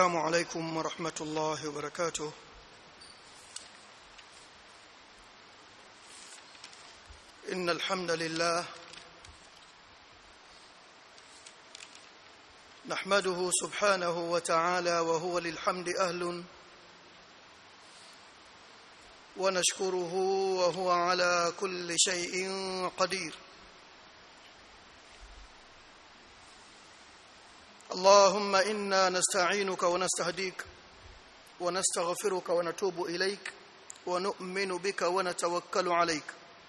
السلام عليكم ورحمة الله وبركاته إن الحمد لله نحمده سبحانه وتعالى وهو للحمد أهل ونشكره وهو على كل شيء قدير اللهم إنا نستعينك ونستهديك ونستغفرك ونتوب إليك ونؤمن بك ونتوكل عليك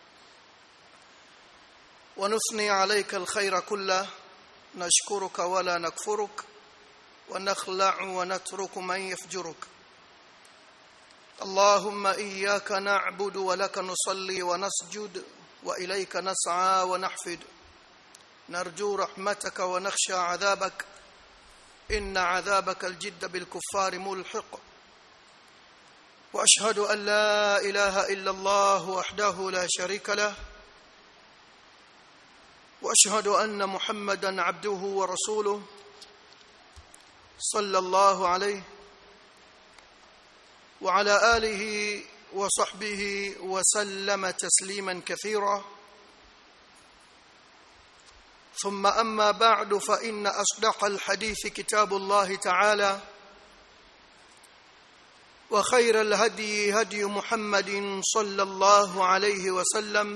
ونثني عليك الخير كله نشكرك ولا نكفرك ونخلع ونترك من يفجرك اللهم إياك نعبد ولك نصلي ونسجد وإليك نسعى ونحفد نرجو رحمتك ونخشى عذابك إن عذابك الجد بالكفار ملحق وأشهد أن لا إله إلا الله وحده لا شريك له وأشهد أن محمدا عبده ورسوله صلى الله عليه وعلى آله وصحبه وسلم تسليما كثيرا ثم أما بعد فإن أصدق الحديث كتاب الله تعالى وخير الهدي هدي محمد صلى الله عليه وسلم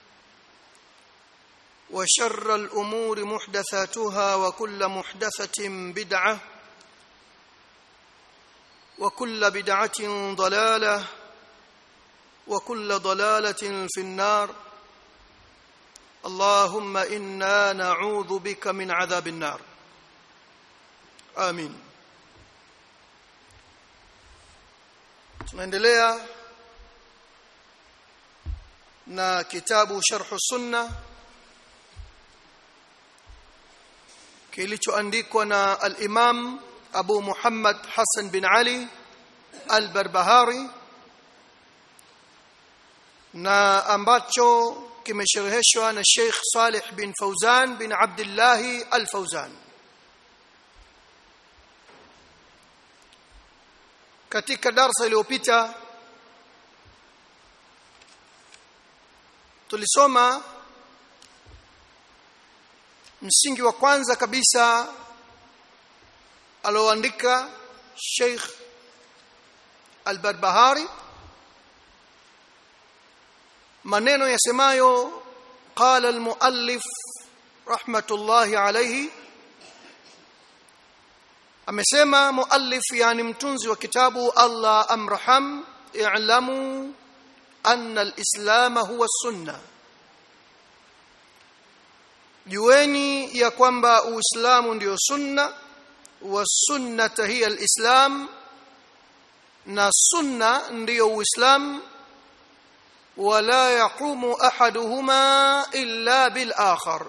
وشر الأمور محدثاتها وكل محدثة بدعة وكل بدعة ضلالة وكل ضلالة في النار اللهم إنا نعوذ بك من عذاب النار آمين tunaendelea na kitabu sharh sunna kilichoandikwa na al-Imam Abu Muhammad Hassan bin Ali al-Barbahari na ambacho kimeshereheshwa na Sheikh Saleh bin Fauzan bin Abdullah al-Fauzan katika darasa iliyopita tulisoma msingi wa kwanza kabisa aloandika Sheikh Al-Barbahari maneno yasemayo qala al-muallif rahmatullahi alayhi amesema muallif yani mtunzi wa kitabu Allah amraham i'lamu anna al-islam huwa sunna jueni ya kwamba uislamu ndio sunna wa sunnata hiya al-islam na sunna ndiyo uislamu ولا يقوم احدهما الا بالاخر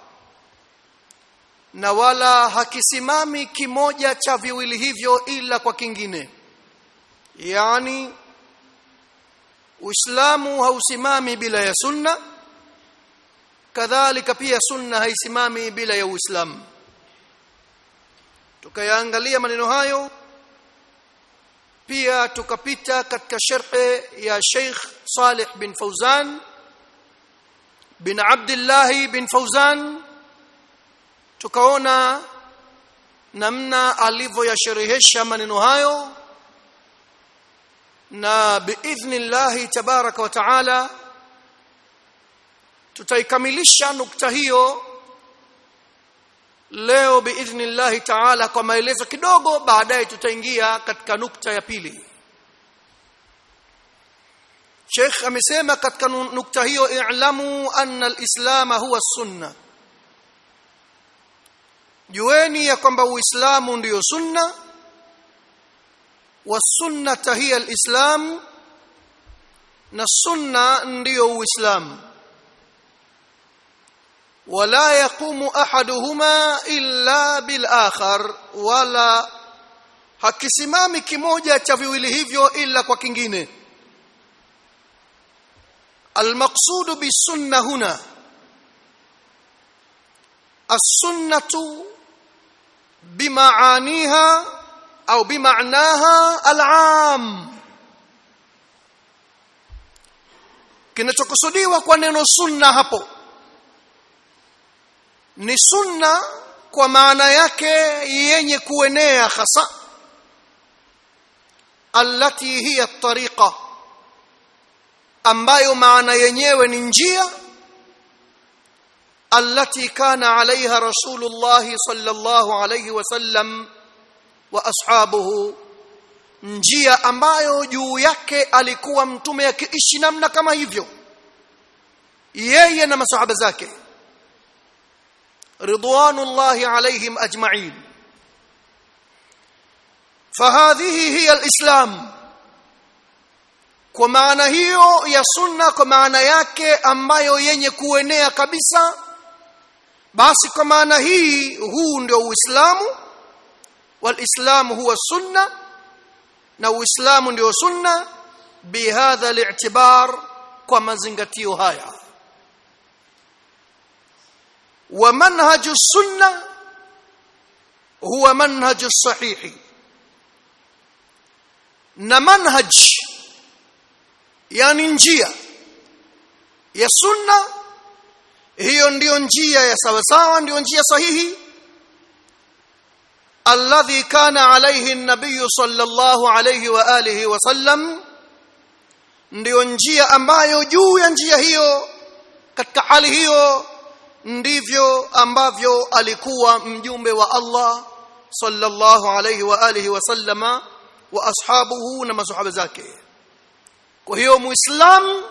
na wala hakisimami kimoja cha viwili hivyo ila kwa kingine yani uislamu hausimami bila ya sunna kadhalika pia sunna haisimami bila ya uislamu tukayaangalia maneno hayo pia tukapita katika sharhe ya Sheikh Saleh bin Fauzan bin Abdullah bin Fauzan tukaona namna alivyoyasherehesha maneno hayo na biidhnillah tabaraka wa taala tutaikamilisha nukta hiyo leo biidhnillah taala kwa maelezo kidogo baadaye tutaingia katika nukta ya pili Sheikh amesema katika nukta hiyo i'lamu anna al-islam huwa sunna jueni ya kwamba uislamu ndiyo sunna wa sunnata hiya al-islam na sunna ndiyo uislamu ولا يقوم احدهما الا بالاخر ولا hakisimami kimoja cha viwili hivyo ila kwa kingine المقصود بالسنه هنا السنه بمعانيها au bimaanaha al'am kinachokusudiwa kwa neno sunna hapo ni sunna kwa maana yake yenye kuenea hasa allati hiya tariqa ambayo maana yenyewe ni njia allati kana alaiha rasulullah sallallahu alayhi wasallam wa ashabuhu njia ambayo juu yake alikuwa mtume akiishi namna kama hivyo yeye na masahaba zake ridwanullahi alaihim ajma'in فهذه هي الاسلام kwa maana hiyo ya sunna kwa maana yake ambayo yenye kuenea kabisa basi kwa maana hii huu ndio uislamu walislamu huwa sunna na uislamu ndio sunna bihadha li'tibar kwa mazingatio haya wa manhaju sunna huwa manhaju sahihi na manhaj yani njia ya sunna hiyo ndiyo njia ya sawa sawa ndiyo njia sahihi alladhi kana alayhi an-nabiy sallallahu alayhi wa alihi wa sallam ndiyo njia ambayo juu ya njia hiyo katika hali hiyo ndivyo ambavyo alikuwa mjumbe wa Allah sallallahu alayhi wa alihi wa sallama wa ashabuhu na masahaba zake kwa hiyo muislam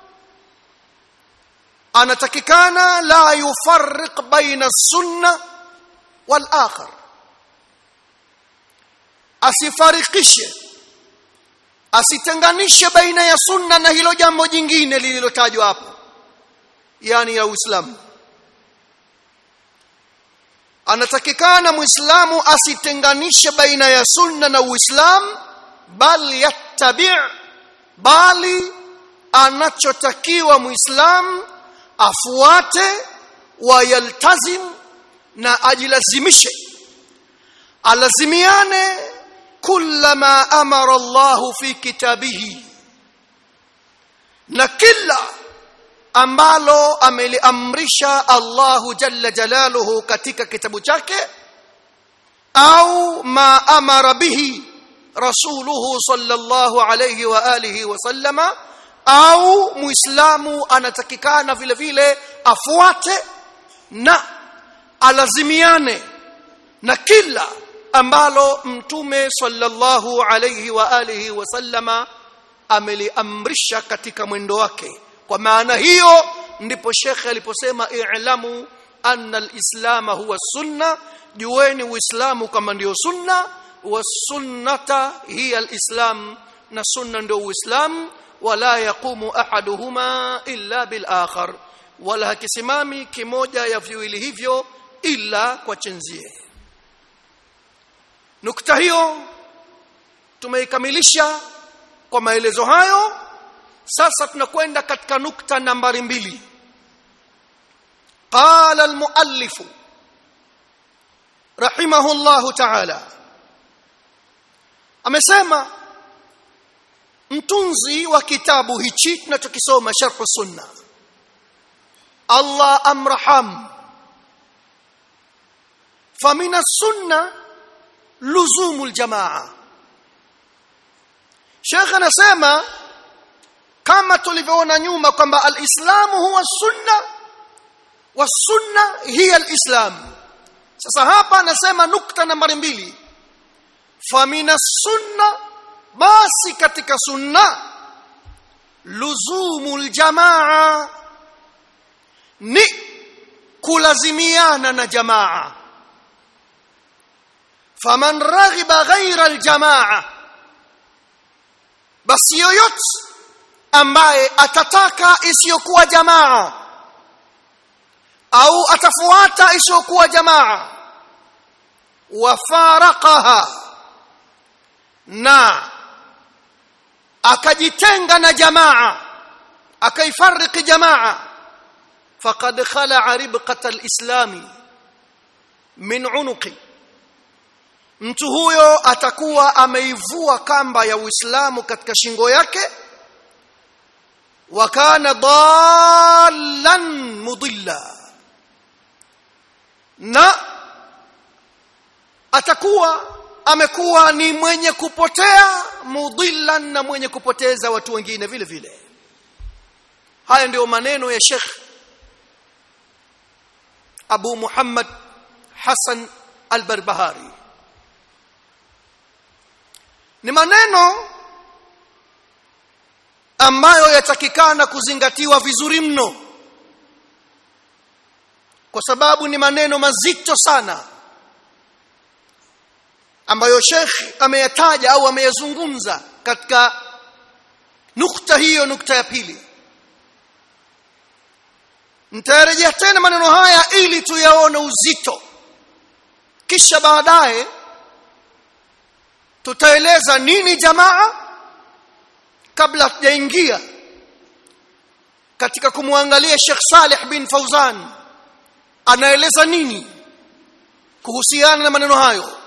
anatakikana la yufarriq baina sunna wal akhar asifarikishe asitenganishe baina ya sunna na hilo jambo jingine lililotajwa hapo yani ya uislamu anatakikana muislamu asitenganishe baina ya sunna na uislamu bal yattabi bali anachotakiwa muislamu afuate wayaltazim na ajilazimishe alazimiane kullama amara Allah fi kitabihi na kila ambalo ameliamrisha Allahu jalla jalaluhu katika kitabu chake au ma amara bihi rasuluhu sallallahu alayhi wa alihi wa sallama au muislamu anatakikana vile vile afuate na alazimiane na kila ambalo mtume sallallahu alayhi wa alihi wa sallama ameliamrisha katika mwendo wake kwa maana hiyo ndipo shekhe aliposema i'lamu anna al-islam huwa sunna jueni uislamu kama ndio sunna wa sunnata hiya al-islam na sunna ndio uislamu wala yaqumu ahaduhuma illa bil akhar wala hakisimami kimoja ya viwili hivyo ila kwa chenzie nukta hiyo tumeikamilisha kwa maelezo hayo sasa tunakwenda katika nukta nambari mbili qala almuallif rahimahullahu ta'ala amesema mtunzi wa kitabu hichi tunachokisoma sharh sunna Allah amraham famina sunna luzumul jamaa Sheikh anasema kama tulivyoona nyuma kwamba alislamu huwa sunna wa sunna hiya alislam sasa hapa anasema nukta nambari mbili famina sunna basi katika sunna luzumul jamaa ni kulazimiana na jamaa faman raghiba ghaira aljamaa basi yoyote ambaye atataka isiyokuwa jamaa au atafuata isiyokuwa jamaa wafaraqaha na akajitenga na jamaa akaifariki jamaa faqad khala'a ribqata al-islam min unuqi mtu huyo atakuwa ameivua kamba ya Uislamu katika shingo yake wa kana dallan mudilla na atakuwa amekuwa ni mwenye kupotea mudillan na mwenye kupoteza watu wengine vile vile haya ndio maneno ya Sheikh Abu Muhammad Hassan al-Barbahari ni maneno ambayo yatakikana kuzingatiwa vizuri mno kwa sababu ni maneno mazito sana ambayo Sheikh ameyataja au ameyazungumza katika nukta hiyo nukta ya pili nitarejea tena maneno haya ili tuyaone uzito kisha baadaye tutaeleza nini jamaa kabla tujaingia katika kumwangalia Sheikh Saleh bin Fauzan anaeleza nini kuhusiana na maneno hayo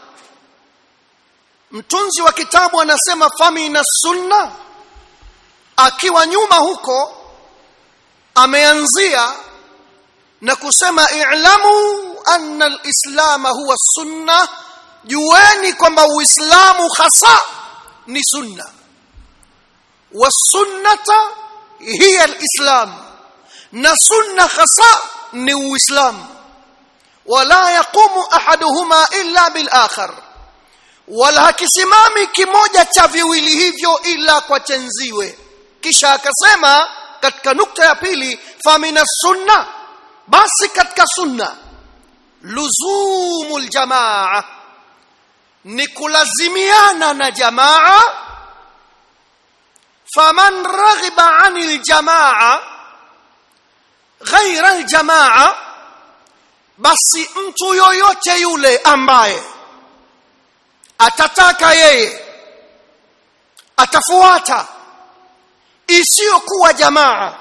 mtunzi wa kitabu anasema famina sunna akiwa nyuma huko ameanzia na kusema i'lamu anna al-islam huwa sunna jueni kwamba uislamu hasa ni sunna wasunnata hiya al-islam na sunna hasa ni uislamu wala yaqumu ahaduhuma illa bil akhar wala hakisimami kimoja cha viwili hivyo ila kwa chenziwe kisha akasema katika nukta ya pili famina sunna basi katika sunna luzumul jamaa ni kulazimiana na jamaa faman raghiba anil jamaa ghaira aljamaa basi mtu yoyote yule ambaye atataka yeye atafuata isiyokuwa jamaa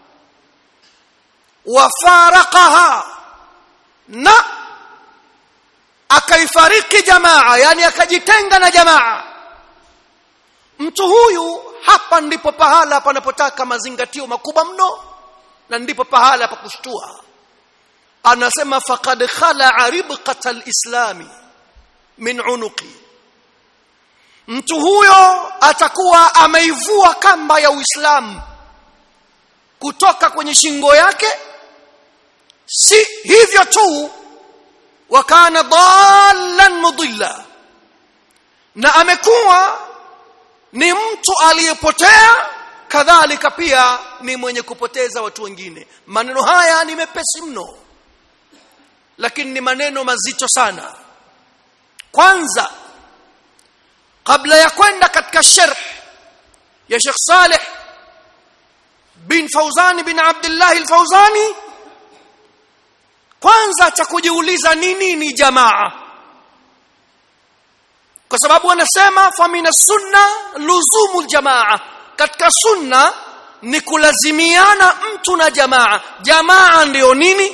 wafaraqaha na akaifariki jamaa yani akajitenga na jamaa mtu huyu hapa ndipo pahala panapotaka mazingatio makubwa mno na ndipo pahala pa kushtua anasema faqad khala ribqata alislami min unuqi mtu huyo atakuwa ameivua kamba ya Uislamu kutoka kwenye shingo yake si hivyo tu wakana dallan mudilla na amekuwa ni mtu aliyepotea kadhalika pia ni mwenye kupoteza watu wengine maneno haya ni mepesi mno lakini ni maneno mazito sana kwanza kabla ya kwenda katika sharh ya Sheikh Saleh bin Fauzani bin Abdullah al-Fauzani kwanza cha kujiuliza ni nini jamaa kwa sababu anasema fa min sunna luzumul jamaa katika sunna ni kulazimiana mtu na jamaa jamaa ndio nini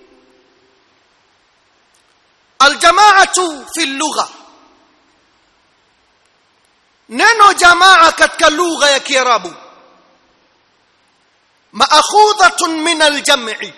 aljamaatu fi lugha neno jamaa katika lugha ya kiarabu maakhudhatun min aljam'i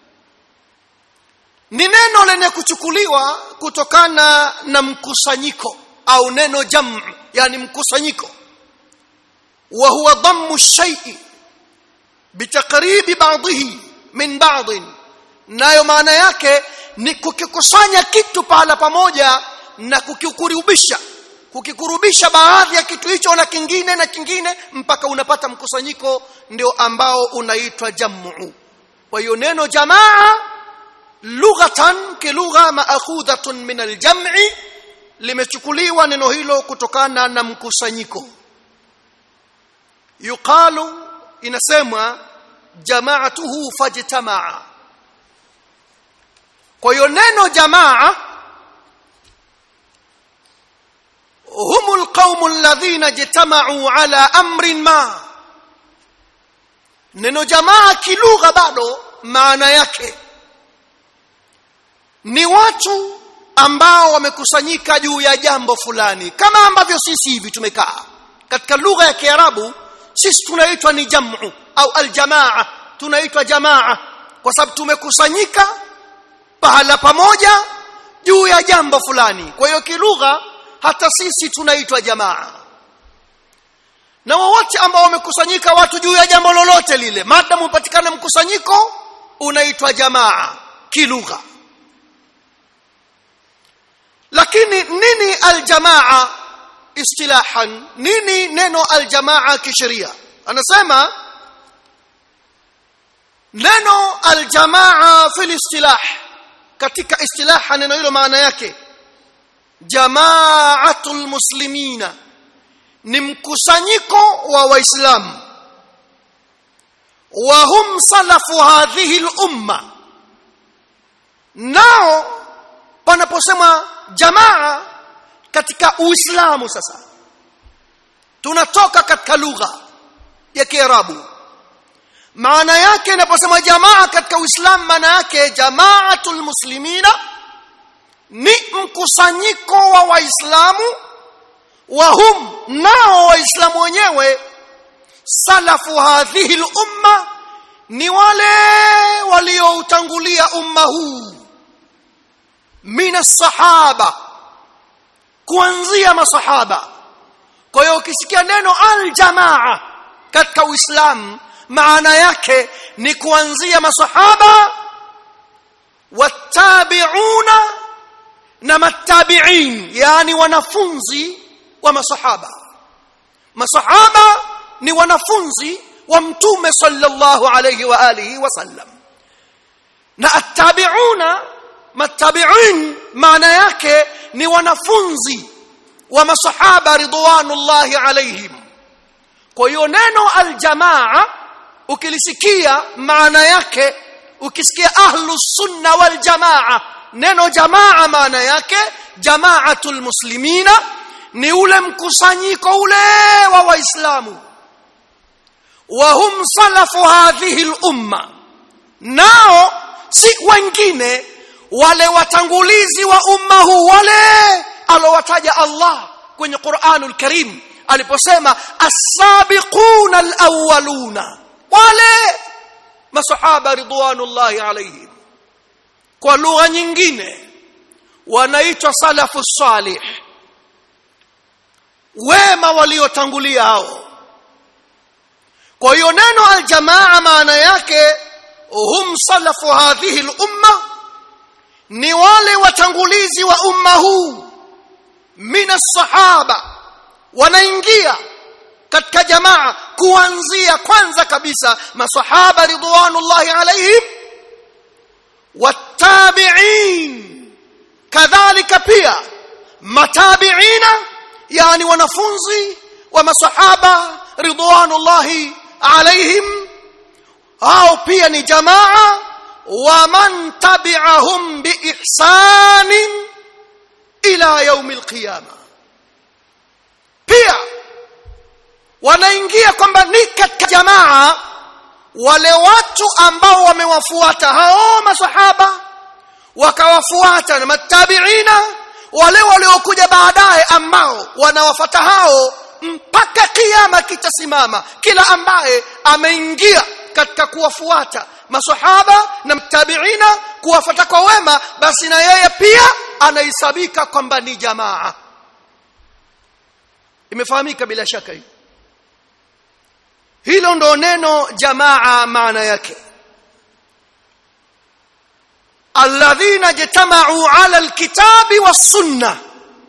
ni neno lenye kuchukuliwa kutokana na mkusanyiko au neno jam' yani mkusanyiko wa huwa dhammu shay'i bitaqribi ba'dihi min ba'd nayo maana yake ni kukikusanya kitu pahala pamoja na kukikurubisha kukikurubisha baadhi ya kitu hicho na kingine na kingine mpaka unapata mkusanyiko ndio ambao unaitwa jamu kwa hiyo neno jamaa lughatan kilugha maakhudhatun min aljam'i limechukuliwa neno hilo kutokana na mkusanyiko yuqalu inasemwa jamaatuhu fajtamaa kwa hiyo neno jamaa هم القوم الذين اجتمعوا على امر ما neno jamaa kilugha bado maana yake ni watu ambao wamekusanyika juu ya jambo fulani kama ambavyo sisi hivi tumekaa katika lugha ya Kiarabu sisi tunaitwa ni jamu au aljamaa tunaitwa jamaa kwa sababu tumekusanyika pahala pamoja juu ya jambo fulani kwa hiyo kilugha hata sisi tunaitwa jamaa na wowote ambao wamekusanyika watu juu ya jambo lolote lile maadamu upatikane mkusanyiko unaitwa jamaa kilugha lakini nini aljamaa istilahan nini neno aljamaa kisheria anasema neno aljamaa fil istilah katika istilaha neno hilo maana yake jamaatul muslimina ni mkusanyiko wa waislamu wa hum salafu hadhihi al-umma nao panaposema jamaa katika uislamu sasa tunatoka katika lugha ya kiarabu maana yake inaposema jamaa katika uislamu maana yake jamaatul muslimina ni mkusanyiko wa waislamu wa hum nao waislamu wenyewe salafu hadhihi al-umma ni wale walioutangulia umma huu mina sahaba kuanzia masahaba kwa hiyo ukisikia neno aljamaa katika uislamu maana yake ni kuanzia masahaba watabiuna na matabiin yani wanafunzi wa masahaba masahaba ni wanafunzi wa mtume sallallahu alayhi wa alihi wasallam na attabiuna matabiin maana yake ni wanafunzi wa masahaba ridwanullahi alayhim kwa hiyo neno aljamaa ukilisikia maana yake ukisikia ahlus sunna wal jamaa neno jamaa maana yake jamaatul muslimina ni ule mkusanyiko ule wa waislamu wa hum salafu hadhihi al-umma nao si wengine wale watangulizi wa umma huu wale alowataja Allah kwenye Qur'anul Karim aliposema as-sabiquna al-awwaluna wale masahaba ridwanullahi alayhim kwa lugha nyingine wanaitwa salafu salih wema waliotangulia hao kwa hiyo neno aljamaa maana yake hum salafu hadhihi al-umma ni wale watangulizi wa umma huu mina sahaba wanaingia katika jamaa kuanzia kwanza kabisa masahaba ridwanullahi alaihim wattabi'in kadhalika pia matabi'ina yani wanafunzi wa masahaba ridwanullahi alaihim hao pia ni jamaa wa man tabi'ahum biihsanin ila yaum alqiyama pia wanaingia kwamba ni katika jamaa wale watu ambao wamewafuata hao masahaba wakawafuata na matabiina wale waliokuja baadaye ambao wanawafata hao mpaka kiyama kitasimama kila ambaye ameingia katika kuwafuata masahaba na mtabiina kuwafata kwa wema basi na yeye pia anahesabika kwamba ni jamaa imefahamika bila shaka hii hilo ndo neno jamaa maana yake alladhina jatamau ala alkitabi wassunna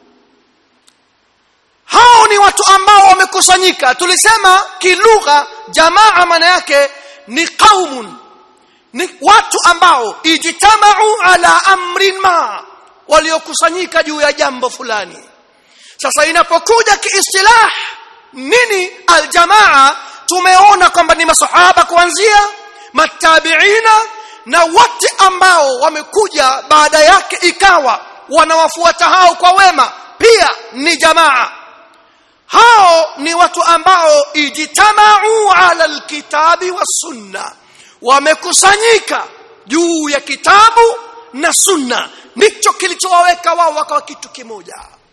hao ni watu ambao wamekusanyika tulisema kilugha jamaa maana yake ni qaumun ni watu ambao ijtamau ala amrin ma waliokusanyika juu ya jambo fulani sasa inapokuja kiistilah nini aljamaa tumeona kwamba ni masahaba kuanzia matabiina na wote ambao wamekuja baada yake ikawa wanawafuata hao kwa wema pia ni jamaa hao ni watu ambao ijtamau ala alkitabi wasunna wamekusanyika juu ya kitabu na sunna ndicho kilichowaweka wao wakawa kitu kimoja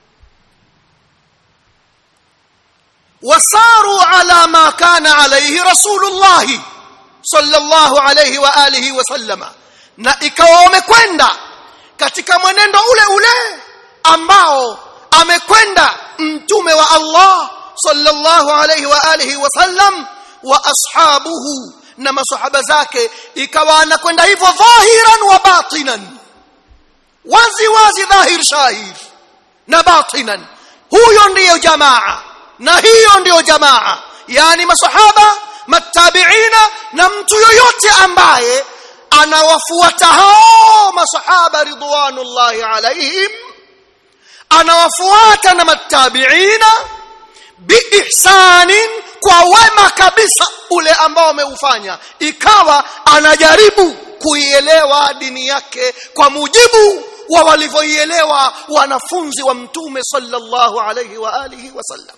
wasaru ala ma kana alayhi rasulullah sallallahu alayhi wa alihi wasallama na ikawa wamekwenda katika mwenendo ule ule ambao amekwenda mtume wa Allah sallallahu alayhi wa alihi wasallam wa ashabuhu na masahaba zake ikawa anakwenda hivyo dhahiran wa batinan wazi wazi dhahir shahir na batinan huyo ndiyo jamaa na hiyo ndiyo jamaa yani masahaba matabiina na mtu yoyote ambaye anawafuata hao masahaba ridwanullahi alaihim anawafuata na matabiina biihsanin kwa wema kabisa ule ambao ameufanya ikawa anajaribu kuielewa dini yake kwa mujibu wa walivyoielewa wanafunzi wa mtume sallallahu alayhi wa alihi wasallam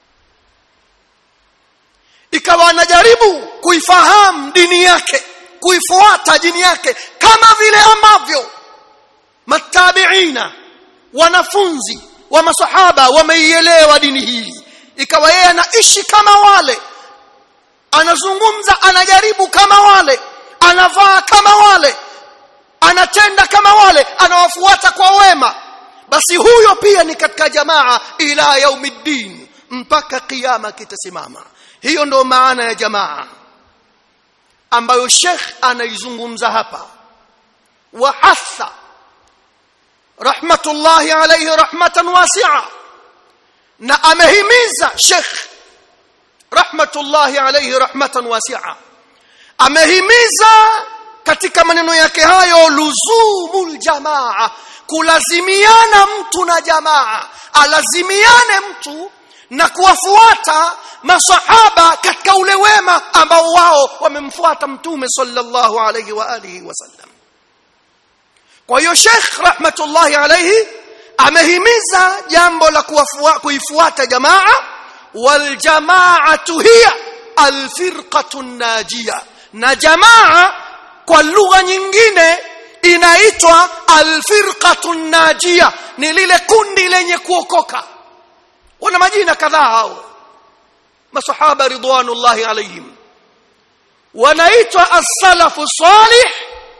ikawa anajaribu kuifahamu dini yake kuifuata dini yake kama vile ambavyo matabiina wanafunzi wa masahaba wameielewa dini hii ikawa yeye anaishi kama wale anazungumza anajaribu kama wale anavaa kama wale anatenda kama wale anawafuata kwa wema basi huyo pia ni katika jamaa ila yaumiddin mpaka kiyama kitasimama hiyo ndo maana ya jamaa ambayo Sheikh anaizungumza hapa wa hatha rahmatullahi alayhi rahmatan wasi'a na amehimiza Sheikh rahmatullahi alayhi rahmatan wasi'a amehimiza katika maneno yake hayo luzumul jamaa kulazimiana mtu na jamaa alazimiane mtu na kuwafuata masahaba katika ule wema ambao wao wamemfuata mtume sallallahu alayhi wa alihi wasallam kwa hiyo Sheikh rahmatullahi alayhi amehimiza jambo la kuifuata jamaa wal jamaatu hiya alfirqatu najia na jamaa kwa lugha nyingine inaitwa alfirqatu najia ni lile kundi lenye kuokoka wana majina kadhaa hao masahaba ridwanullahi alayhim wanaitwa as-salafu salih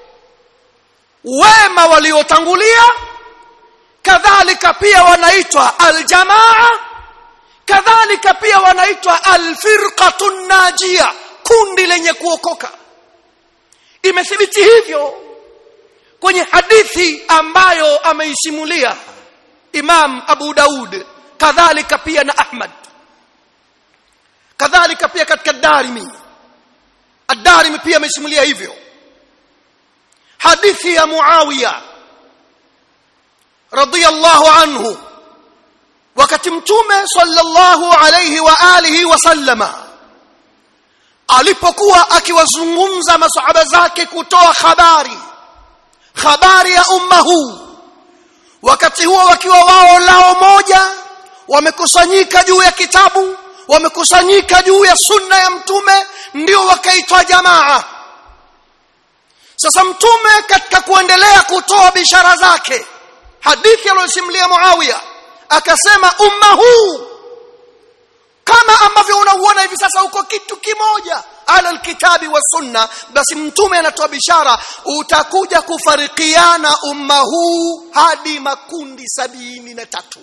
wema waliotangulia kadhalika pia wanaitwa aljamaa kadhalika pia wanaitwa alfirqatu najia kundi lenye kuokoka imethibiti hivyo kwenye hadithi ambayo ameisimulia Imam Abu Daud kadhalika pia na Ahmad kadhalika pia katika Darimi Ad-Darimi pia amesimulia hivyo hadithi ya Muawiya radiyallahu anhu wakati mtume sallallahu alayhi wa alihi wasallama alipokuwa akiwazungumza masahaba zake kutoa habari habari ya umma huu wakati huo wakiwa wao lao moja wamekusanyika juu ya kitabu wamekusanyika juu ya sunna ya mtume ndio wakaitwa jamaa sasa mtume katika kuendelea kutoa bishara zake hadithi aliyosimulia Muawiya akasema umma huu kama ambavyo unauona hivi sasa uko kitu kimoja ala alkitabi wa sunna basi mtume anatoa bishara utakuja kufarikiana umma huu hadi makundi sabini na tatu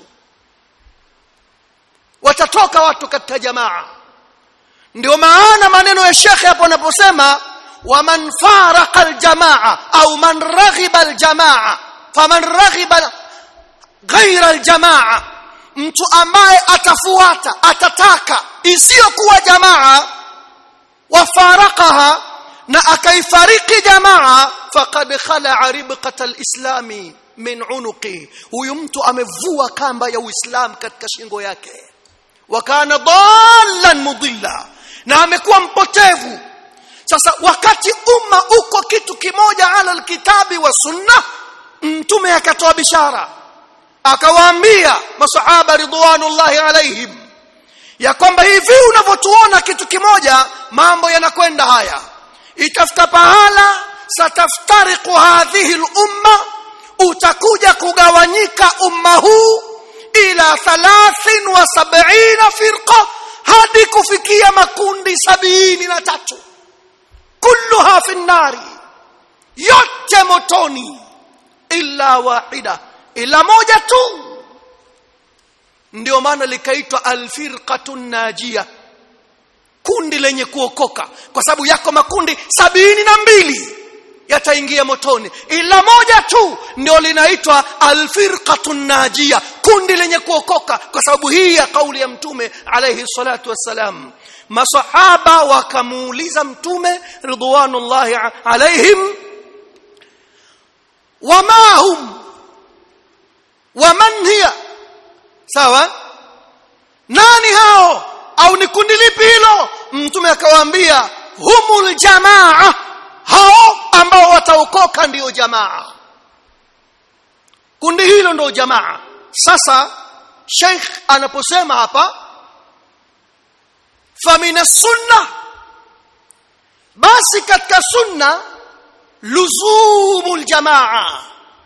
watatoka watu katika jamaa ndio maana maneno ya shekhe hapo anaposema waman faraka aljamaa au man raghiba aljamaa faman raghiba ghaira aljamaa mtu ambaye atafuata atataka isiyokuwa jamaa wafarakaha na akaifariki jamaa faqad khala ribqata alislami min unuqi huyu mtu amevua kamba ya uislamu katika shingo yake wakana dallan mudilla na amekuwa mpotevu sasa wakati umma uko kitu kimoja ala alkitabi wa sunna mtume akatoa bishara akawaambia masahaba ridwanullahi alaihim ya kwamba hivi unavyotuona kitu kimoja mambo yanakwenda haya itafika pahala sataftariqu hadhihi al-umma utakuja kugawanyika umma huu ila 73 firqa hadi kufikia makundi sabini na tatu kulluha fi nnari yote motoni illa wahida ila moja tu ndio maana likaitwa alfirqatu najia kundi lenye kuokoka kwa sababu yako makundi sabini na mbili yataingia motoni ila moja tu ndio linaitwa alfirqatu najia kundi lenye kuokoka kwa sababu hii ya kauli ya mtume alayhi salatu wassalam masahaba wakamuuliza mtume ridwanullahi alaihim wama hum waman hiya sawa nani hao au ni kundi lipi hilo mtume akawaambia humul jamaa hao ambao wataokoka ndiyo jamaa kundi hilo ndio jamaa sasa sheikh anaposema hapa famina sunna basi katika sunna luzumul jamaa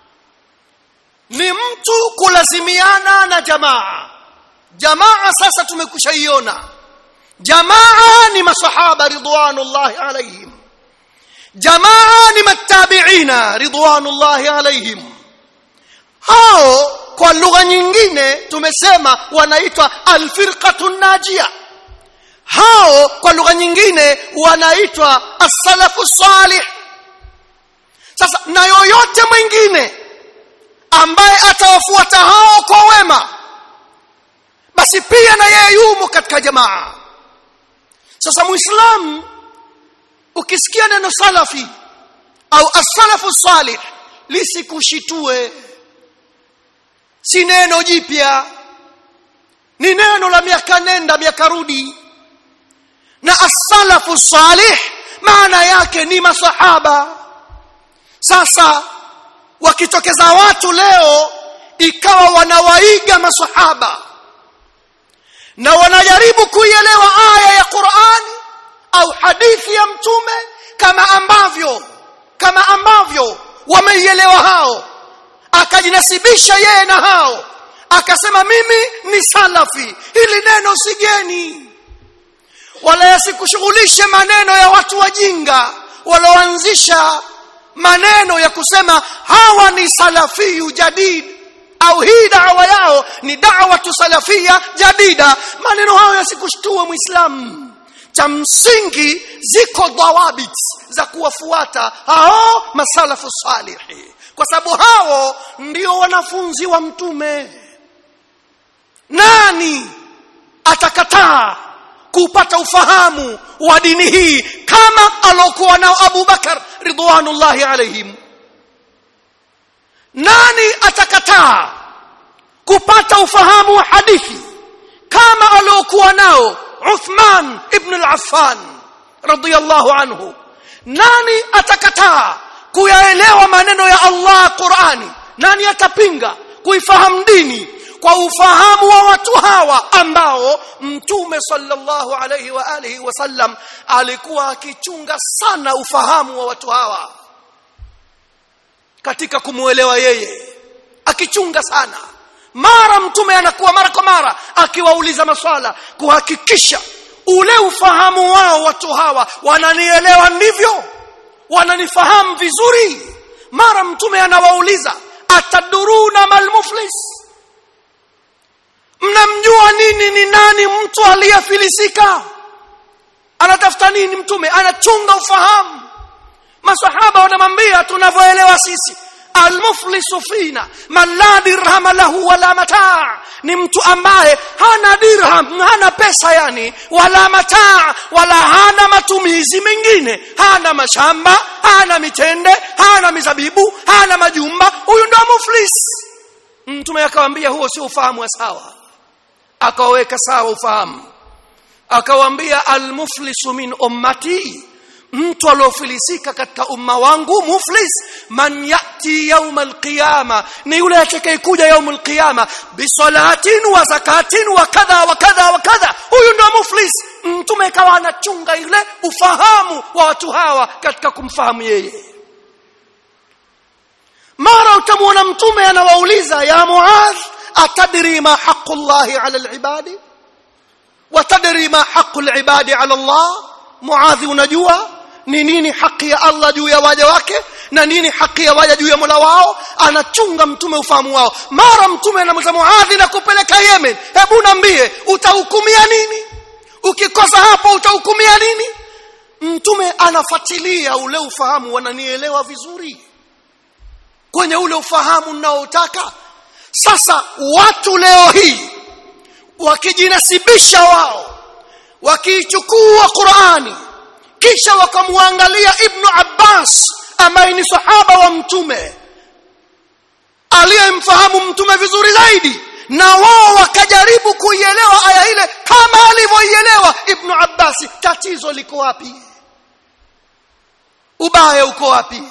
ni mtu kulazimiana na jamaa jamaa sasa tumekushaiona jamaa ni masahaba ridwanullahi alaihim jamaa ni matabiina ridwanullahi alaihim hao kwa lugha nyingine tumesema wanaitwa alfirqatu najia hao kwa lugha nyingine wanaitwa as-salafu salih sasa na yoyote mwingine ambaye atawafuata hao kwa wema basi pia na yeye yumo katika jamaa sasa muislamu ukisikia neno salafi au as-salafu salih lisikushitue si neno jipya ni neno la miaka nenda miaka rudi na as-salafu salih maana yake ni masahaba sasa wakitokeza watu leo ikawa wanawaiga masahaba na wanajaribu kuielewa aya ya Qur'ani au hadithi ya mtume kama ambavyo kama ambavyo wameielewa hao akajinasibisha yeye na hao akasema mimi ni salafi hili neno sigeni wala yasikushughulishe maneno ya watu wajinga walioanzisha maneno ya kusema hawa ni salafiyu jadid au hii dawa yao ni da'watu salafia jadida maneno hayo yasikushtue muislamu cha msingi ziko dhawabit za kuwafuata hao masalafu salihi kwa sababu hao ndio wanafunzi wa mtume nani atakataa kupata ufahamu wa dini hii kama alokuwa nao Abu Bakar ridwanullahi alaihim nani atakataa kupata ufahamu wa hadithi kama aliokuwa nao Uthman ibn al-Affan radiyallahu anhu nani atakataa kuyaelewa maneno ya Allah Qur'ani nani atapinga kuifahamu dini kwa ufahamu wa watu hawa ambao mtume sallallahu alayhi wa alihi wasallam alikuwa akichunga sana ufahamu wa watu hawa katika kumuelewa yeye akichunga sana mara mtume anakuwa mara kwa mara akiwauliza maswala kuhakikisha ule ufahamu wao watu hawa wananielewa ndivyo wananifahamu vizuri mara mtume anawauliza ataduruna malmuflis mnamjua nini ni nani mtu aliyefilisika anatafuta nini mtume anachunga ufahamu masahaba wanamwambia tunavyoelewa sisi almuflisu fina man la dirham lahu wala mataa ni mtu ambaye hana dirham hana pesa yani wala mataa wala hana matumizi mengine hana mashamba hana mitende hana mizabibu hana majumba huyu ndo muflis mtume akamwambia huo sio ufahamu wa sawa akaweka sawa ufahamu akawaambia almuflisu min ummati mtu aliofilisika katika umma wangu muflis man yati yaum alqiyama ni yule atakayekuja yaum alqiyama bisalatin wa zakatin wa kadha wa kadha wa kadha huyu ndio muflis mtume kawa anachunga ile ufahamu wa watu hawa katika kumfahamu yeye mara utamwona mtume anawauliza ya muadh atadri ma haqqu llahi ala alibadi watadri ma haqqu alibadi ala allah muadhi unajua ni nini haki ya Allah juu ya waja wake na nini haki ya waja juu ya Mola wao anachunga mtume ufahamu wao mara mtume anamwambia Muadhi na kupeleka Yemen hebu niambie utahukumia nini ukikosa hapo utahukumia nini mtume anafuatilia ule ufahamu wananielewa vizuri kwenye ule ufahamu ninaotaka sasa watu leo hii wakijinasibisha wao wakiichukua Qur'ani kisha wakamwangalia ibnu Abbas ambaye ni sahaba wa mtume aliyemfahamu mtume vizuri zaidi na wao wakajaribu kuielewa aya ile kama alivyoielewa ibnu Abbas tatizo liko wapi ubaya uko wapi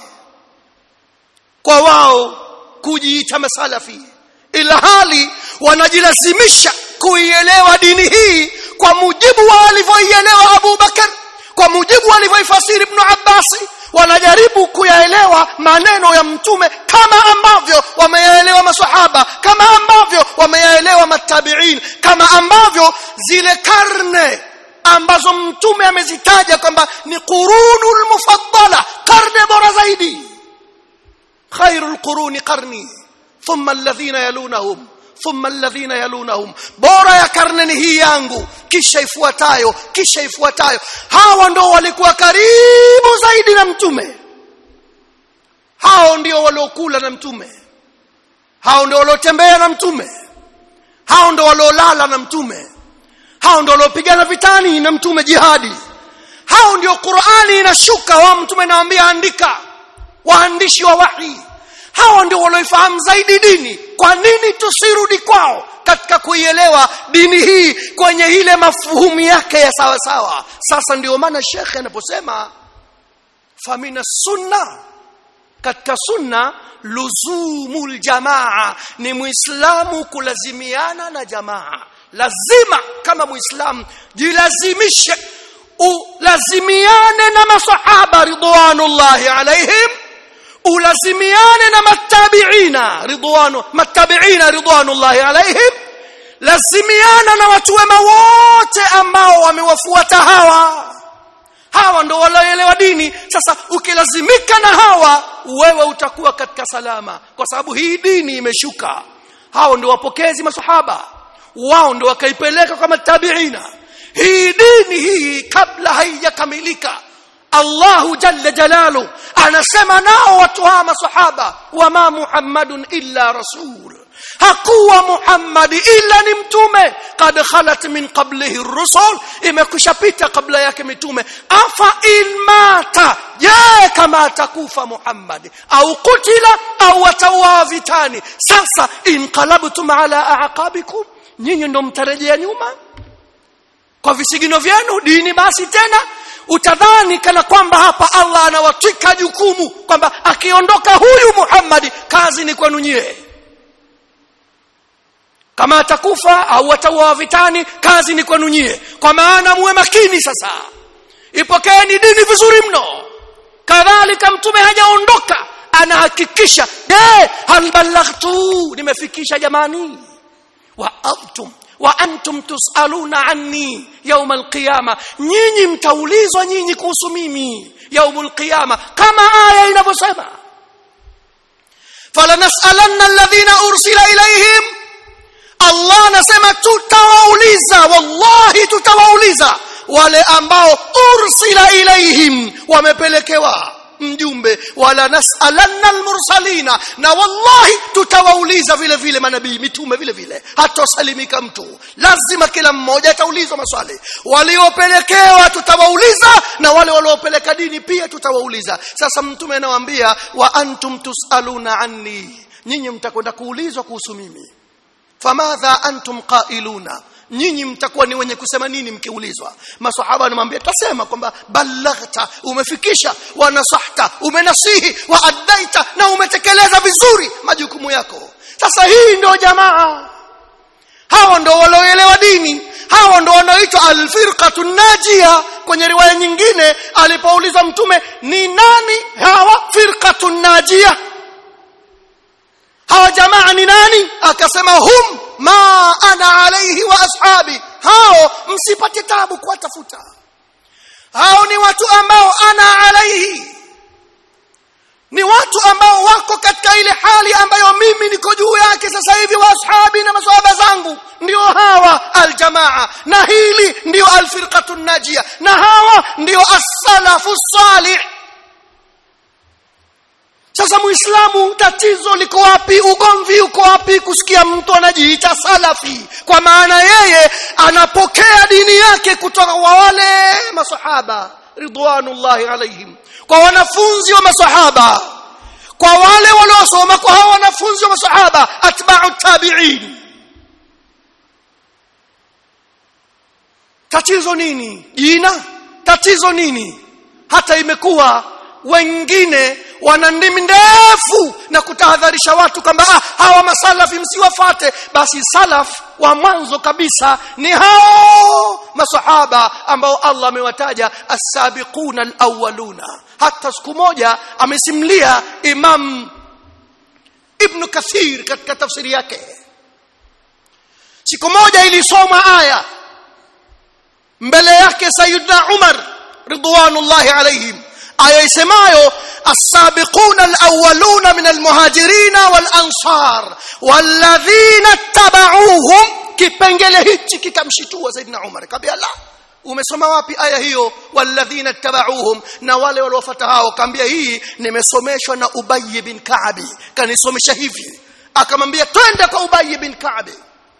kwa wao kujiita masalafi ila hali wanajilazimisha kuielewa dini hii kwa mujibu wa alivyoielewa Abu Bakar kwa mujibu alivyoifasiri Ibn Abbas wanajaribu kuyaelewa maneno ya mtume kama ambavyo wameyaelewa maswahaba kama ambavyo wameyaelewa matabiin kama ambavyo zile karne ambazo mtume amezitaja kwamba ni qurunul mufaddala karne bora zaidi khairul quruni qarni thumma alladhina yalunahum thumma alladhina yalunahum bora ya karne ni hii yangu kisha ifuatayo kisha ifuatayo hawa ndio walikuwa karibu zaidi na mtume hao ndio waliokula na mtume hao ndio waliotembea na mtume hao ndio waliolala na mtume hao ndio waliopigana vitani na mtume jihadi hao ndio Qur'ani inashuka wao mtume anawaambia andika waandishi wa wahi hawa ndio walioifahamu zaidi dini kwa nini tusirudi kwao katika kuielewa dini hii kwenye ile mafuhumu yake ya sawa sawa sasa ndio maana shekhe anaposema famina sunna katika sunna luzumul jamaa ni muislamu kulazimiana na jamaa lazima kama muislamu jilazimishe ulazimiane na masahaba ridwanullahi alaihim ulazimiane na matabiina ridwanu matabiina ridwanullahi alaihim lazimiana na watu wema wote ambao wamewafuata hawa hawa ndio walioelewa dini sasa ukilazimika na hawa wewe utakuwa katika salama kwa sababu hii dini imeshuka hao ndio wapokezi masahaba wao ndio wakaipeleka kwa matabiina hii dini hii kabla haijakamilika Allahu jalla jalalu anasema nao watu hawa masahaba wama Muhammadun illa rasul hakuwa Muhammad illa ni mtume kad khalat min qablihi rusul imekushapita kabla yake mitume afa ilmata je kama atakufa Muhammad au kutila au atawa vitani sasa inqalabtum ala aqabikum nyinyi ndo mtarejea nyuma kwa visigino vyenu dini basi tena utadhani kana kwamba hapa Allah anawatwika jukumu kwamba akiondoka huyu Muhammad kazi ni kwenu nyie kama atakufa au atauawa vitani kazi ni kwenu nyie kwa maana muwe makini sasa ipokeeni dini vizuri mno kadhalika mtume hajaondoka anahakikisha je hal ballaghtu nimefikisha jamani wa abtum wa antum tusaluna anni yawm alqiyama nyinyi mtaulizwa nyinyi kuhusu mimi yawm alqiyama kama aya inavyosema falanas'alanna alladhina ursila ilayhim Allah anasema tutawauliza wallahi tutawauliza wale ambao ursila ilaihim wamepelekewa mjumbe wala nasalanna almursalina na wallahi tutawauliza vile vile manabii mitume vile vile hatosalimika mtu lazima kila mmoja ataulizwa maswali waliopelekewa tutawauliza na wale waliopeleka dini pia tutawauliza sasa mtume anawaambia wa antum tusaluna anni nyinyi mtakwenda kuulizwa kuhusu mimi famadha antum qailuna nyinyi mtakuwa ni wenye kusema nini mkiulizwa maswahaba wanamwambia tasema kwamba balaghta umefikisha wa nasahta umenasihi wa addaita na umetekeleza vizuri majukumu yako sasa hii ndio jamaa hawa ndio walioelewa dini hawa ndio wanaoitwa alfirqatu najia kwenye riwaya nyingine alipoulizwa mtume ni nani hawa firqatu najia hawa jamaa ni nani akasema hum ma ana alaihi wa ashabi hao msipate tabu kuwatafuta hao ni watu ambao ana alaihi ni watu ambao wako katika ile hali ambayo mimi niko juu yake sasa hivi wa ashabi na maswahaba zangu ndio hawa aljamaa na hili ndio alfirqatu najia na hawa ndio as-salafu salih sasa muislamu tatizo liko wapi ugomvi uko wapi kusikia mtu anajiita salafi kwa maana yeye anapokea dini yake kutoka kwa wale masahaba ridwanullahi alaihim kwa wanafunzi wa masahaba kwa wale waliosoma kwa hao wanafunzi wa masahaba atba'u tabi'in tatizo nini jina tatizo nini hata imekuwa wengine wana ndimi ndefu na kutahadharisha watu kwamba ah, hawa masalafi msiwafate basi salaf wa mwanzo kabisa ni hao masahaba ambao Allah amewataja as-sabiquna al-awwaluna hata siku moja amesimlia Imam Ibn Kathir katika tafsiri yake siku moja ilisoma aya mbele yake Sayyidina Umar ridwanullahi alayhim aya isemayo السابقون الأولون من المهاجرين والأنصار والذين اتبعوهم kipengele hichi kikamshitua Saidina Umar kabla la umesoma wapi aya hiyo walladhina tabauhum na wale waliofuata hao kaambia hii nimesomeshwa na Ubay bin Ka'bi kanisomesha hivi akamwambia twende kwa Ubay bin Ka'bi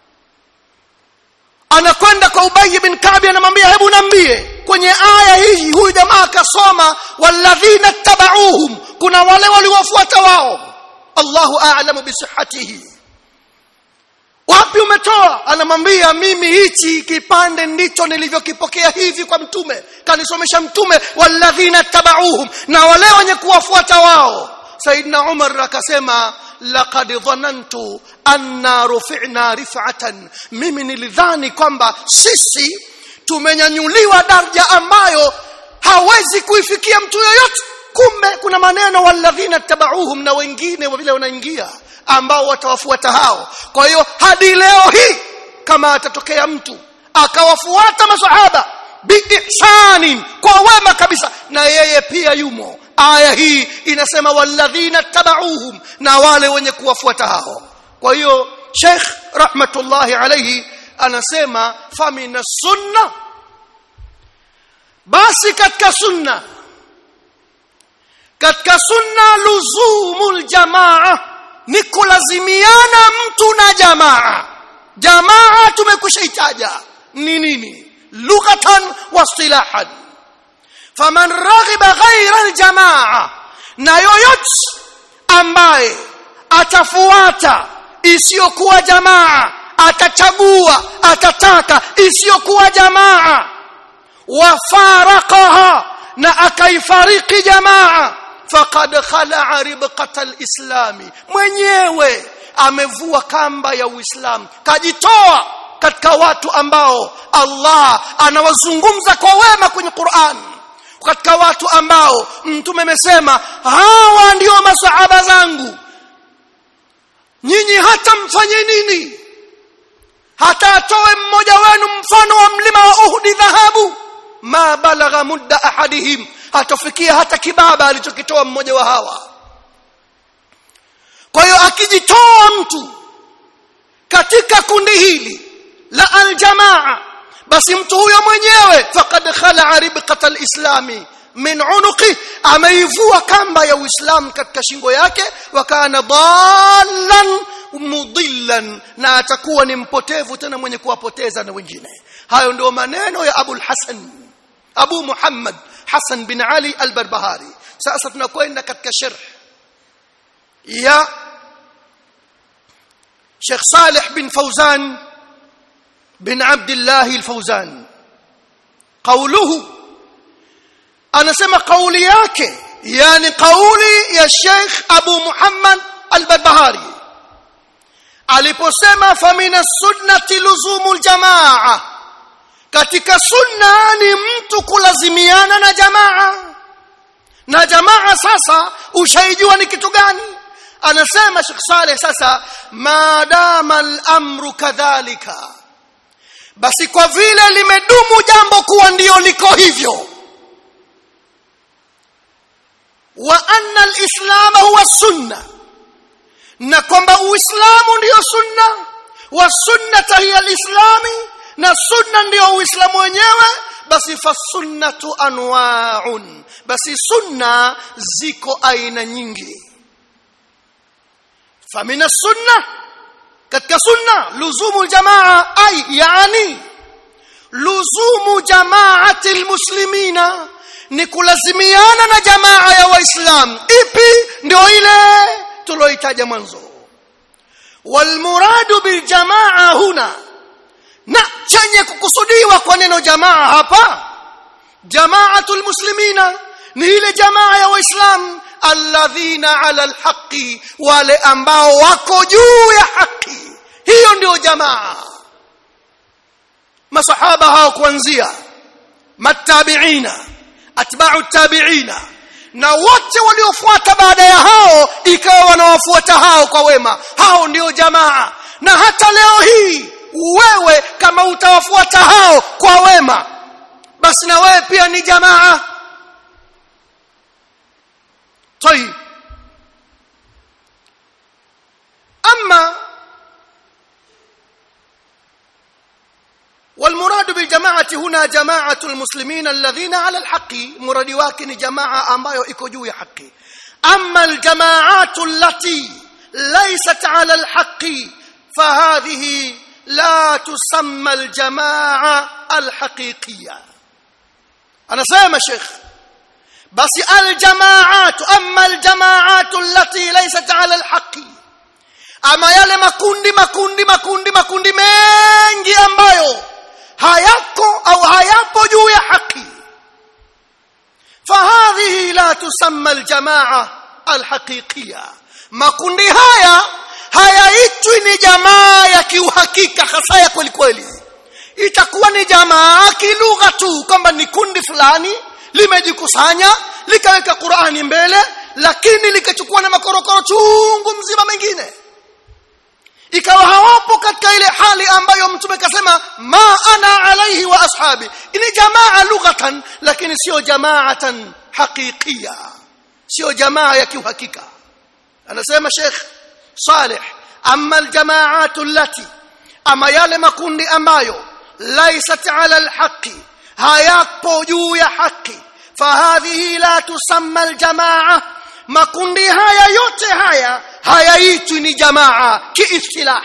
anakwenda kwa Ubay bin Ka'bi anamwambia hebu niambie kwenye aya hii huyu jamaa akasoma walladhina tabauhum kuna wale waliofuata wao Allahu a'lamu bisihhatihi wapi umetoa anamwambia mimi hichi kipande ndicho nilivyokipokea hivi kwa mtume kanisomesha mtume walladhina tabauhum na wale wenye kuwafuata wao saidna umar akasema laqad dhanantu anna rufi'na rif'atan mimi nilidhani kwamba sisi tumenyanyuliwa daraja ambayo hawezi kuifikia mtu yoyote kumbe kuna maneno walladhina tabauhum na wengine vile wanaingia ambao watawafuata hao kwa hiyo hadi leo hii kama atatokea mtu akawafuata masahaba biihsanin kwa wema kabisa na yeye pia yumo aya hii inasema walladhina tabauhum na wale wenye kuwafuata hao kwa hiyo Sheikh rahmatullahi alayhi anasema famina sunna basi katika sunna katika sunna luzumul jamaa ni kulazimiana mtu na jamaa jamaa tumekushaitaja ni nini lughatan wa istilahan faman raghiba ghayra aljamaa na yoyote ambaye atafuata isiyokuwa jamaa atachagua atataka isiyokuwa jamaa wafaraqaha na akaifariki jamaa faqad khala'a ribqata alislami mwenyewe amevua kamba ya uislamu kajitoa katika watu ambao Allah anawazungumza kwa wema kwenye Qur'an katika watu ambao mtume amesema hawa ndio masahaba zangu nyinyi hata mfanye nini hata atoe mmoja wenu mfano wa mlima wa Uhud dhahabu ma balagha mudda ahadihim hatafikia hata kibaba alichokitoa mmoja wa hawa kwa hiyo akijitoa mtu katika kundi hili la aljamaa basi mtu huyo mwenyewe faqad khala'a ribqata alislami min unuqi ameivua kamba ya uislamu katika shingo yake wakana dallan mudillan na atakuwa ni mpotevu tena mwenye kuwapoteza na wengine hayo ndio maneno ya Abu al-Hasan Abu Muhammad Hasan bin Ali al-Barbahari sasa tunakwenda katika sharh ya Sheikh Saleh bin Fawzan bin Abdullah al-Fawzan قوله anasema kauli yake yani kauli ya Sheikh Abu Muhammad al-Barbahari aliposema famina sunnati luzumul jamaa katika sunna ni mtu kulazimiana na jamaa na jamaa sasa ushaijua ni kitu gani anasema Sheikh Saleh sasa madama al-amru kadhalika basi kwa vile limedumu jambo kuwa ndio liko hivyo wa anna al-islam huwa sunna na kwamba uislamu ndio sunna wa sunnata hiya al-islami na sunna ndio uislamu wenyewe basi fasunnatu anwa'un basi sunna ziko aina nyingi famina sunna katika sunna luzumu jamaa ay yani luzumu jamaati almuslimina ni kulazimiana na jamaa ya waislamu ipi ndio ile tuloitaja mwanzo walmuradu biljamaa huna na chenye kukusudiwa kwa neno jamaa hapa jamaatul muslimina ni ile jamaa ya waislamu alladhina ala alhaqi wale ambao wako juu ya haki hiyo ndio jamaa masahaba hao kuanzia matabiina atba'u tabiina na wote waliofuata baada ya hao ikawa wanawafuata hao kwa wema hao ndio jamaa na hata leo hii wewe kama utawafuata hao kwa wema basi na wewe pia ni jamaa طيب اما والمراد بالجماعه هنا جماعه المسلمين الذين على الحق مراد wake ni jamaa ambayo iko juu ya haki اما الجماعات التي ليست على الحق فهذه لا تسمى الجماعه الحقيقيه انا سامع شيخ basi aljamaatu amma aljamaatu allati laysat ala alhaqi ama yale makundi makundi makundi makundi mengi ambayo hayako au hayapo juu ya haki fahadhihi la tusamma aljamaa alhaqiqiyya makundi haya hayaitwi ni jamaa ya kiuhakika hasa ya kweli kweli itakuwa ni jamaa kilugha tu kwamba ni kundi fulani limejikusanya likaweka Qur'ani mbele lakini likachukua na makorokoro chungu mzima mengine ikawa hawapo katika ile hali ambayo mtume kasema ma ana alaihi wa ashabi ni jamaa lughatan lakini sio jamaatan haqiqiya sio jamaa ya kiuhakika anasema Sheikh Saleh amma aljamaatu allati ama yale makundi ambayo laysat ala alhaqi hayapo juu ya haki fahadhihi la tusamma aljamaa makundi haya yote haya hayaitwi ni jamaa kiistilah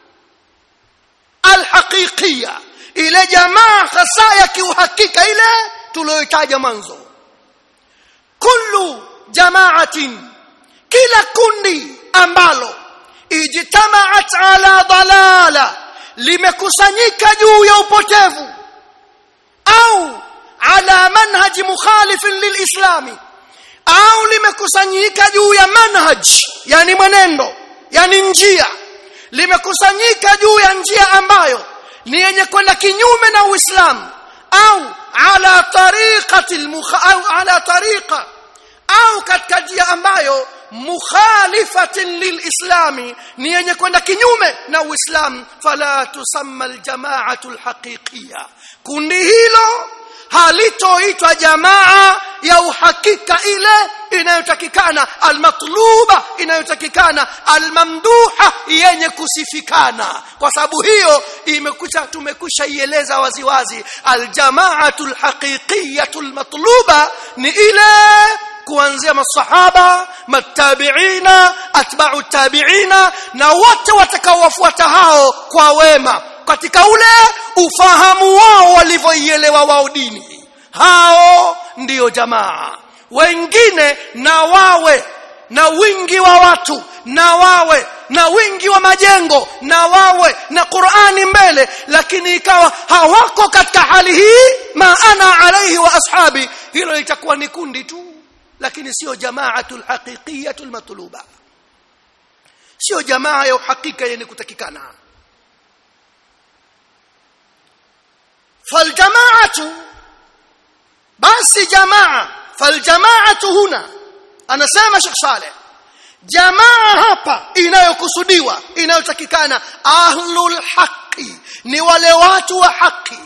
alhaqiqiyya ile jamaa hasa ya kiuhakika ile tuliyotaja mwanzo kullu jamaatin kila kundi ambalo ijtamaat ala dalala limekusanyika juu ya upotevu au ala manhaj mukhalif lilislami au limekusanyika juu ya manhaj yani mwenendo yani njia limekusanyika juu ya njia ambayo ni yenye kwenda kinyume na Uislamu au ala tariqati au ala tariqa au katika njia ambayo mukhalifatin lilislami ni yenye kwenda kinyume na Uislamu fala tusamma aljamaatu alhaqiqiyya kundi hilo halitoitwa jamaa ya uhakika ile inayotakikana almatluba inayotakikana almamduha yenye kusifikana kwa sababu hiyo imekucha tumekwisha ieleza waziwazi aljamaatu alhaqiqiyatu almatluba ni ile kuanzia masahaba matabiina atba'u tabiina na wote watakaowafuata hao kwa wema katika ule ufahamu wao walivyoielewa wao dini hao ndiyo jamaa wengine na wawe na wingi wa watu na wawe na wingi wa majengo na wawe na Qur'ani mbele lakini ikawa hawako katika hali hii maana alaihi wa ashabi hilo litakuwa ni kundi tu lakini sio jamaatul haqiqiyatul matluba sio jamaa ya uhakika yenye kutakikana faljamaatu basi jamaa faljamaatu huna anasema Sheikh Saleh jamaa hapa inayokusudiwa inayotakikana ahlul haqi ni wale watu wa haki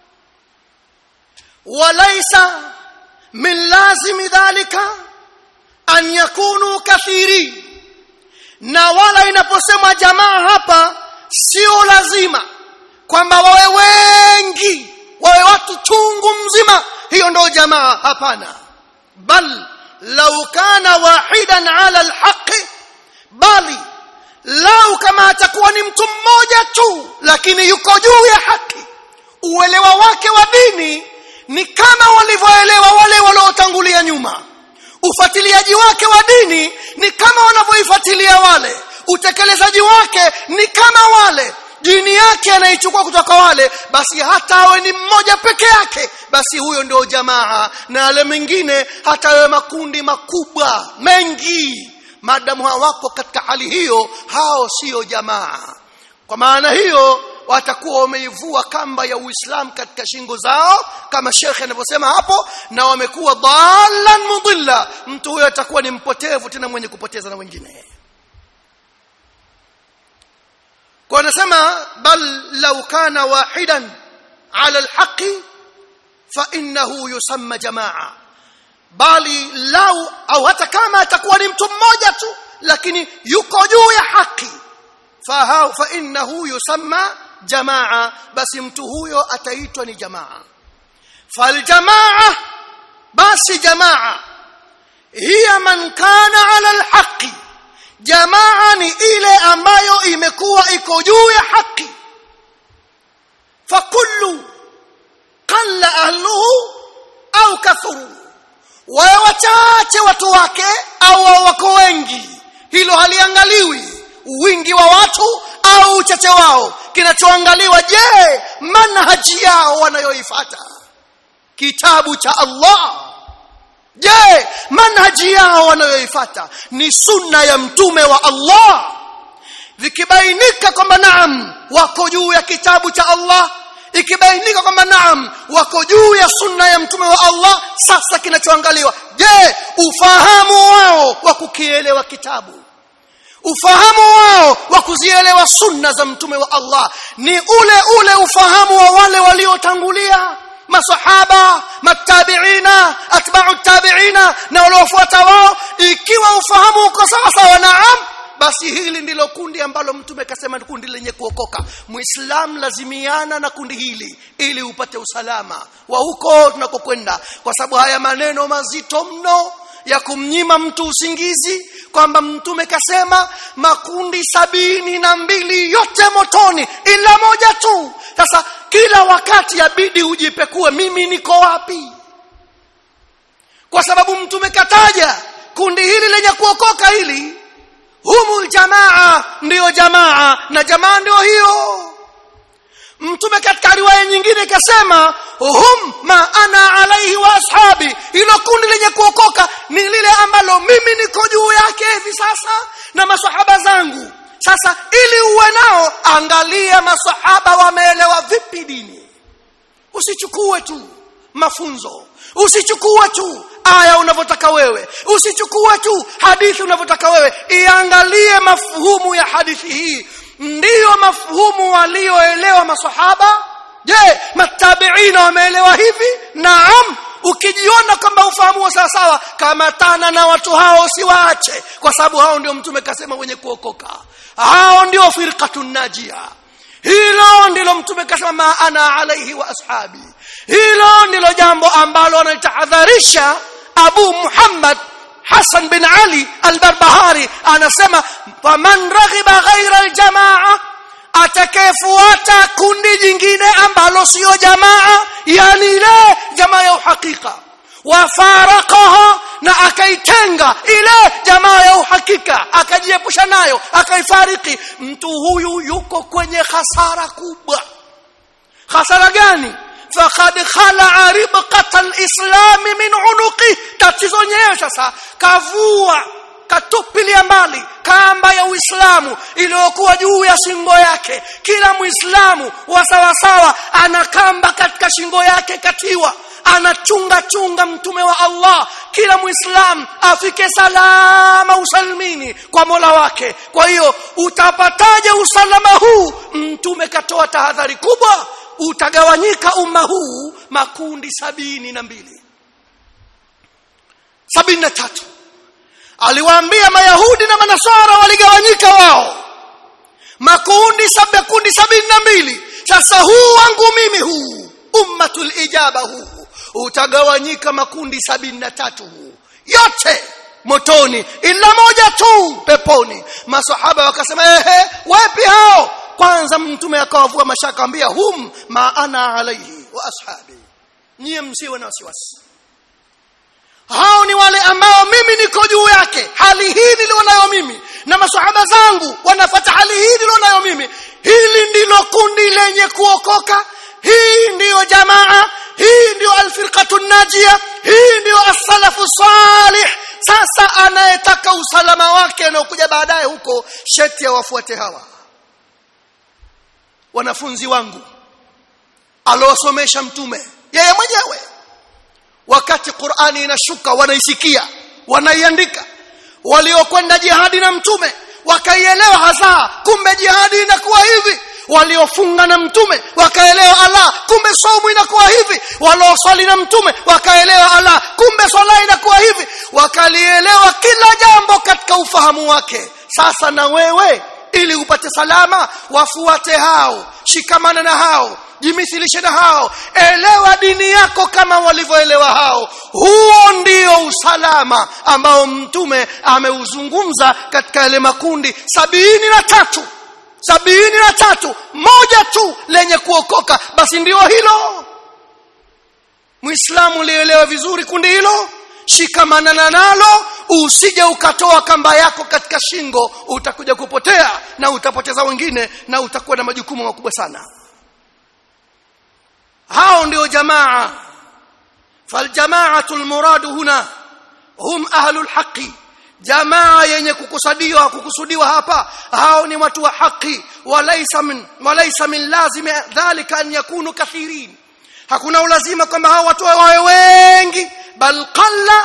walaisa min lazimi dhalika an yakunu kathiri na wala inaposema jamaa hapa sio lazima kwamba wawe wengi wawe watu chungu mzima hiyo ndio jamaa hapana bal lau kana wahidan ala alhaqi bali lau kama atakuwa ni mtu mmoja tu lakini yuko juu ya haki uelewa wake wa dini ni kama walivyoelewa wale waliotangulia nyuma ufuatiliaji wake wa dini ni kama wanavyoifuatilia wale utekelezaji wake ni kama wale dini yake anaichukua kutoka wale basi hata awe ni mmoja peke yake basi huyo ndio jamaa na wale mengine hata awe makundi makubwa mengi maadamu hawako katika hali hiyo hao sio jamaa kwa maana hiyo watakuwa wameivua kamba ya Uislamu katika shingo zao kama shekhe anavyosema hapo na wamekuwa dhalan mudilla mtu huyo atakuwa ni mpotevu tena mwenye kupoteza na wengine kwa nasema bal law kana wahidan ala alhaqi fa innahu yusamma jamaa bali lau au hata kama atakuwa ni mtu mmoja tu lakini yuko juu ya haki fa fa innahu yusamma jamaa basi mtu huyo ataitwa ni jamaa faljamaa basi jamaa hiya man kana ala alhaqi jamaa ni ile ambayo imekuwa iko juu ya haki fakullu qalla ahluhu au kathuru wawe wachache watu wake au wako wengi hilo haliangaliwi wingi wa watu au uchache wao kinachoangaliwa je manhaji yao wanayoifuata kitabu cha Allah je manhaji yao wanayoifuata ni sunna ya mtume wa Allah vikibainika kwamba naam wako juu ya kitabu cha Allah ikibainika kwamba naam wako juu ya sunna ya mtume wa Allah sasa kinachoangaliwa je ufahamu wao wa kukielewa kitabu ufahamu wao wa kuzielewa sunna za mtume wa Allah ni ule ule ufahamu wa wale waliotangulia masahaba matabiina atba'u tabiina na waliofuata wao ikiwa ufahamu uko sawa sawa naam basi hili ndilo kundi ambalo mtume kasema ni kundi lenye kuokoka muislam lazimiana na kundi hili ili upate usalama wa huko tunakokwenda kwa sababu haya maneno mazito mno ya kumnyima mtu usingizi kwamba mtume kasema makundi sabini na mbili yote motoni ila moja tu sasa kila wakati yabidi ujipekue mimi niko wapi kwa sababu mtume kataja kundi hili lenye kuokoka hili humul jamaa ndiyo jamaa na jamaa ndio hiyo mtume katika riwaya nyingine ikasema hum ma ana alaihi wa ashabi hilo kundi lenye kuokoka ni lile ambalo mimi niko juu yake hivi sasa na masahaba zangu sasa ili uwe nao angalia masahaba wameelewa vipi dini usichukue tu mafunzo usichukue tu aya unavyotaka wewe usichukue tu hadithi unavyotaka wewe iangalie mafuhumu ya hadithi hii ndiyo mafuhumu walioelewa masahaba je matabiina wameelewa hivi naam ukijiona kwamba ufahamu wa sawa sawa kamatana na watu hao usiwaache kwa sababu hao ndio mtume kasema wenye kuokoka hao ndio firqatun najia hilo ndilo mtume kasema ma ana alaihi wa ashabi hilo ndilo jambo ambalo analitahadharisha abu muhammad Hassan bin Ali al-Barbahari anasema faman raghiba ghaira al-jamaa atakayefuata kundi jingine ambalo sio jamaa yani ile jamaa ya uhakika wafaraqaha na akaitenga ile jamaa ya uhakika akajiepusha nayo akaifariki mtu huyu yuko kwenye hasara kubwa hasara gani faqad khala ribqata alislam min unuqi tatizo nyewe sasa kavua katupilia mbali kamba ya Uislamu iliyokuwa juu ya shingo yake kila muislamu wa sawa sawa ana kamba katika shingo yake katiwa anachunga chunga mtume wa Allah kila muislam afike salama usalimini kwa Mola wake kwa hiyo utapataje usalama huu mtume katoa tahadhari kubwa utagawanyika umma huu makundi sabini na mbili sabini na tatu aliwaambia mayahudi na manasara waligawanyika wao makundi saba kundi sabini na mbili sasa huu wangu mimi huu ummatul ijaba huu utagawanyika makundi sabini na tatu huu yote motoni ila moja tu peponi masahaba wakasema ehe wapi hao kwanza mtume akawavua mashaka ambia hum ma ana alaihi wa ashabi nyie msiwe na wasiwasi hao ni wale ambao mimi niko juu yake hali hii nilionayo mimi na masahaba zangu wanafata hali hii nilionayo mimi hili ndilo kundi lenye kuokoka hii ndiyo jamaa hii ndiyo alfirqatu najia hii ndiyo as-salafu salih sasa anayetaka usalama wake anaokuja baadaye huko sheti ya wafuate hawa wanafunzi wangu alowasomesha mtume yeye mwenyewe wakati Qur'ani inashuka wanaisikia wanaiandika waliokwenda jihadi na mtume wakaielewa hasa kumbe jihadi inakuwa hivi waliofunga na mtume wakaelewa Allah kumbe saumu inakuwa hivi walioswali na mtume wakaelewa Allah kumbe swala inakuwa hivi wakalielewa kila jambo katika ufahamu wake sasa na wewe ili upate salama wafuate hao shikamana na hao jimithilishe na hao elewa dini yako kama walivyoelewa hao huo ndio usalama ambao mtume ameuzungumza katika yale makundi sabini na tatu sabini na tatu moja tu lenye kuokoka basi ndio hilo muislamu lielewe vizuri kundi hilo shikamanana nalo usije ukatoa kamba yako katika shingo utakuja kupotea na utapoteza wengine na utakuwa na majukumu makubwa sana hao ndio jamaa faljamaatu almuradu huna hum ahlul haqi jamaa yenye kukusudiwa kukusudiwa hapa hao ni watu wa haki walaysa min walaysa min lazim dhalika an yakunu kathirin hakuna ulazima kwamba hao watu wawe wengi bal qalla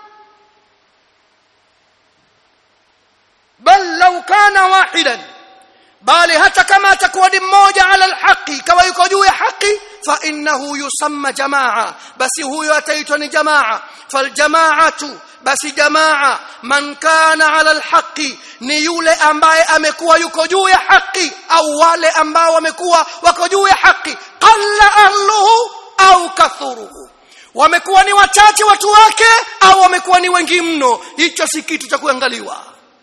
bal law kana wahidan bali hata kama atakuwa ni mmoja ala alhaqi kama yuko juu ya haki fa innahu yusamma jamaa basi huyo ataitwa ni jamaa faljamaatu basi jamaa man kana ala alhaqi ni yule ambaye amekuwa yuko juu ya haki au wale ambao wamekuwa wako juu ya haki qalla ahluhu au kathuruhu wamekuwa ni wachache watu wake au wamekuwa ni wengi mno hicho si kitu cha kuangaliwa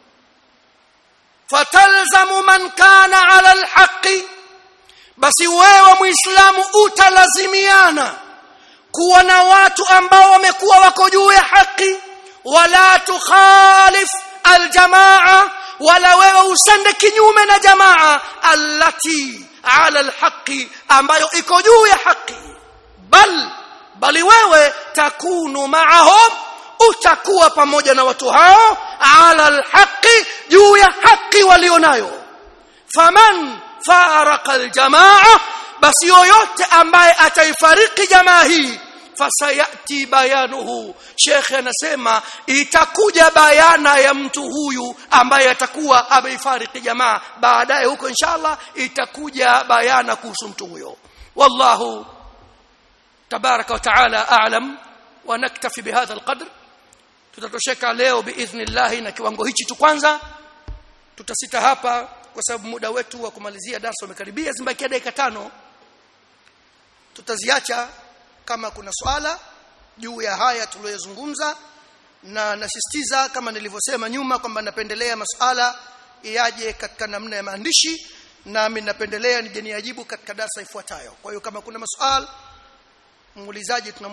fatalzamu man kana ala alhaqi basi wewe muislamu utalazimiana kuwa na watu ambao wamekuwa wako juu ya haki wala tukhalif aljamaa wala wewe usende kinyume na jamaa allati ala alhaqi ambayo iko juu ya haki bal bali wewe takunu maahum utakuwa pamoja na watu hao ala alhaqi juu ya haki walionayo faman faraka aljamaa basi yoyote ambaye ataifariki jamaa hii fasayati bayanuhu shekhe anasema itakuja bayana ya mtu huyu ambaye atakuwa ameifariki jamaa baadaye huko inshallah itakuja bayana kuhusu mtu huyo wallahu tabaraka wa taala a'lam wa naktafi bihadha alqadr tutatosheka leo biidhnillah na kiwango hichi tu kwanza tutasita hapa kwa sababu muda wetu wa kumalizia darasa umekaribia zimbakia dakika tano tutaziacha kama kuna swala juu ya haya tuliyozungumza na nasisitiza kama nilivyosema nyuma kwamba napendelea masuala yaje katika namna ya maandishi nami napendelea nije niajibu katika darasa ifuatayo kwa hiyo kama kuna maswali muulizaji tuna